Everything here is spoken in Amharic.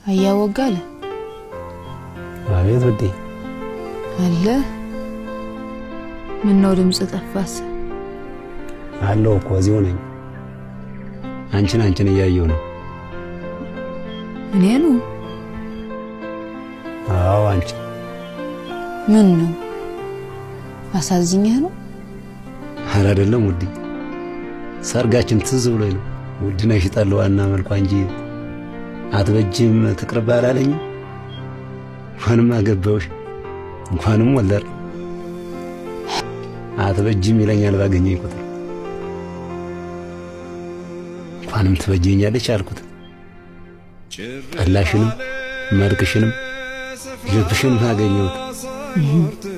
አያወጋለ አቤት ውዴ። አለ ምን ነው ድምፅ ጠፋስ? አለው እኮ እዚሁ ነኝ። አንቺን አንቺን እያየሁ ነው። እኔኑ አዎ አንቺ ምን ነው አሳዝኛህ ነው? ኧረ አይደለም ውዴ፣ ሰርጋችን ትዝ ብሎኝ ነው። ውድነሽ ጠለዋና መልኳ እንጂ አትበጅም ትቅርብ አላለኝም። እንኳንም አገባሁሽ እንኳንም ወለር አትበጅም ይለኛል ባገኘኝ ቁጥር እንኳንም ትበጀኛለች አልኩት። ጠላሽንም መልክሽንም ልብሽንም አገኘሁት።